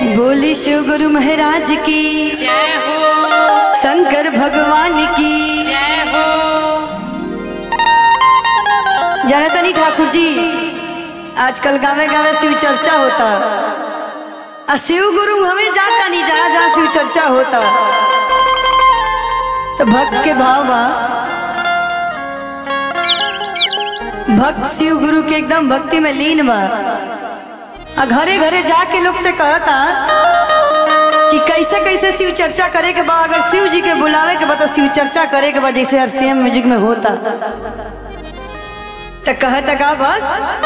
बोली शिव गुरु महाराज की जय हो शंकर भगवान की जय हो जानतनी ठाकुर जी आजकल गावे गावे शिव चर्चा होता आ शिव गुरु हमें जाता नहीं जहाँ जहाँ शिव चर्चा होता तो भक्त के भाव बा भक्त शिव गुरु के एकदम भक्ति में लीन बा आ घरे घरे जाके लोग से कहता कि कैसे कैसे शिव चर्चा करे के बा अगर शिव जी के बुलावे के बा तो शिव चर्चा करे के बा जैसे आरसीएम म्यूजिक में होता तो कहता का भक्त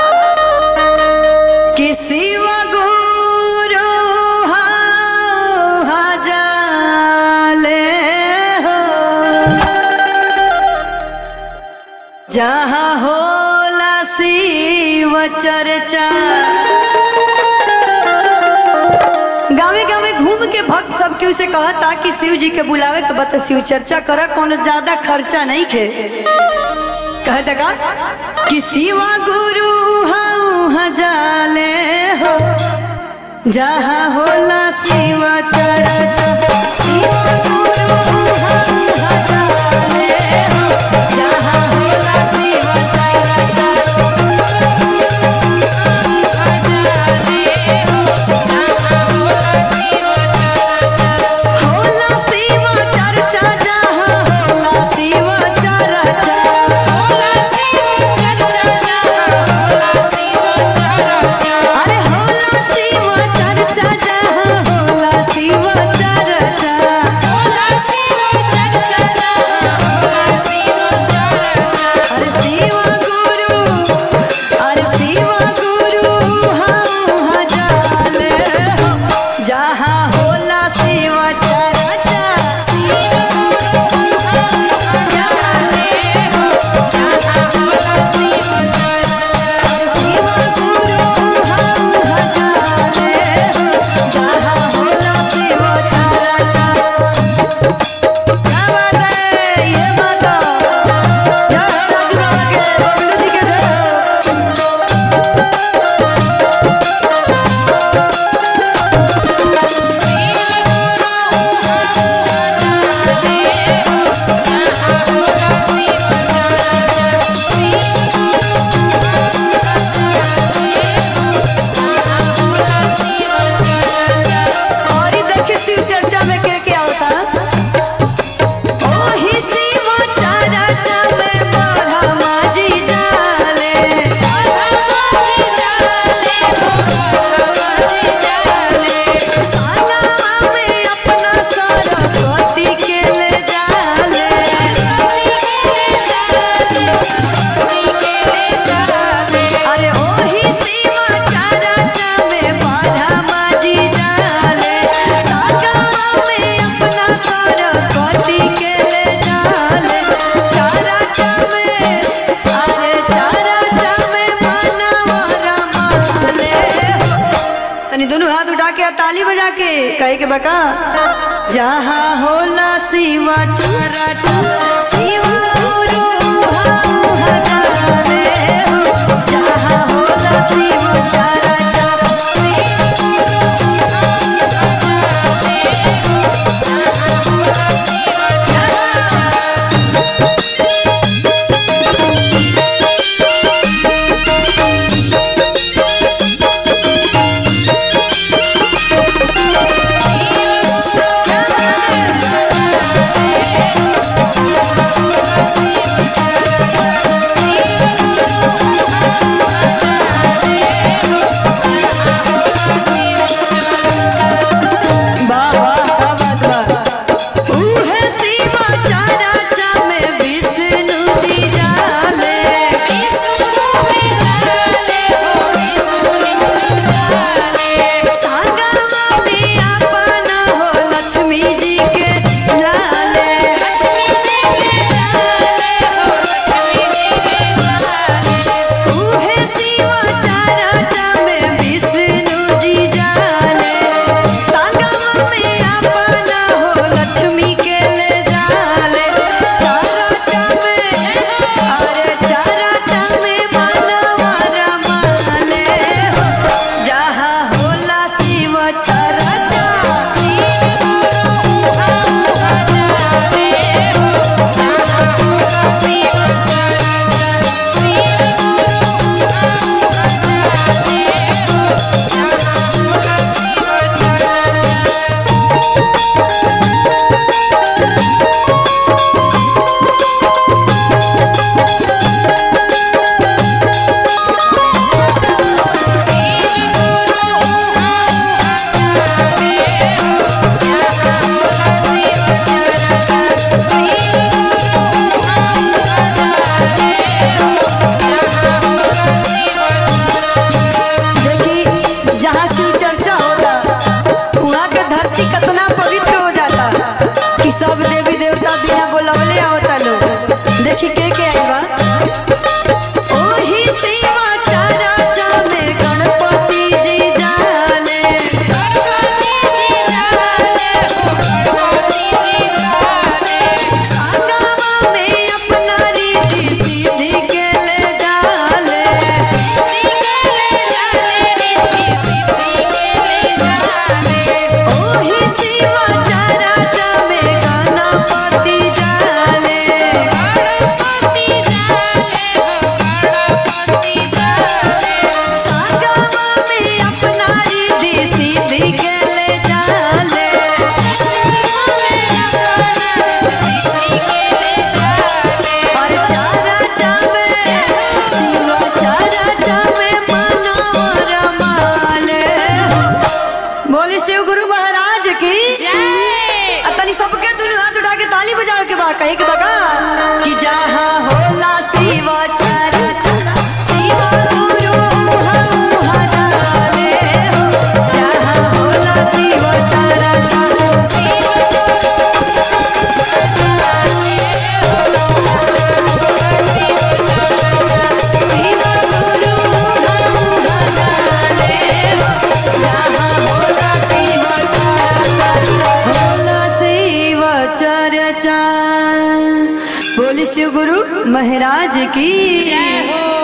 कि शिव गुरु हजाले हो जहाँ होला शिव चर्चा गावे गावे घूम के भक्त सब केहू से कहता कि शिव जी के बुलावे के बता शिव चर्चा कर कोनो ज्यादा खर्चा नहीं खे कहता का कि शिवा गुरु हऊ हजाले हो जहाँ होला शिव चर्चा शिवा गुरु हऊ हजाले हो जहाँ होला शिव चर्चा होला शिव चर्चा जहाँ होला शिव चर्चा अरे होला शिव चर्चा जहाँ होला शिव चर्चा अरे शिव गुरु अरे शिव गुरु हम हजाले हो जहाँ होला शिव चर्चा अरे शिव गुरु हम हजाले हो जहाँ होला शिव चर्चा क्या बात है ये बात जय हो राजू बाबा के बबलू जी के जय हो और इधर के शिव चर्चा में क्या क्या होता ओही शिव चर्चा में ब्रह्मा जी जाले साना में अपना सरस्वती के ले जाले अरे ओही शिव चर्चा में ब्रह्मा जी जाले साना में अपना सरस्वती के ले जाले चर्चा में अरे चर्चा में मनवा रमाले हो तनी दोनों हाथ उठा के और ताली बजा के कहे के बका जहाँ होला शिव चरटा शिव गुरु हम हजाले हो जहाँ होला शिव चरटा वहाँ के धरती कितना पवित्र हो जाता कि सब देवी देवता बिना बोलवले आवता लोग देखी के के आई बा ओही सेवा चारा जामे गणपति जी जाले संगमा में अपना रीति सीधी के ले जाले ओही सेवा चारा जामे गणपति जाले संगमा में अपना रीति सीधी के ले जाले और चारा जामे शिवा चारा जामे मनवर माले बोले शिव गुरु महाराज की आ तनी सबके दुनू हाथ उठा के ताली बजावे के बा कहे के बका कि जहाँ होला शिव चारा चारा शिव गुरु हम हजाले हो जहाँ होला शिव चारा चारा शिव गुरु हम हजाले हो जहाँ होला शिव चारा चारा होला शिव चर्चा बोले शिव गुरु महाराज की जय हो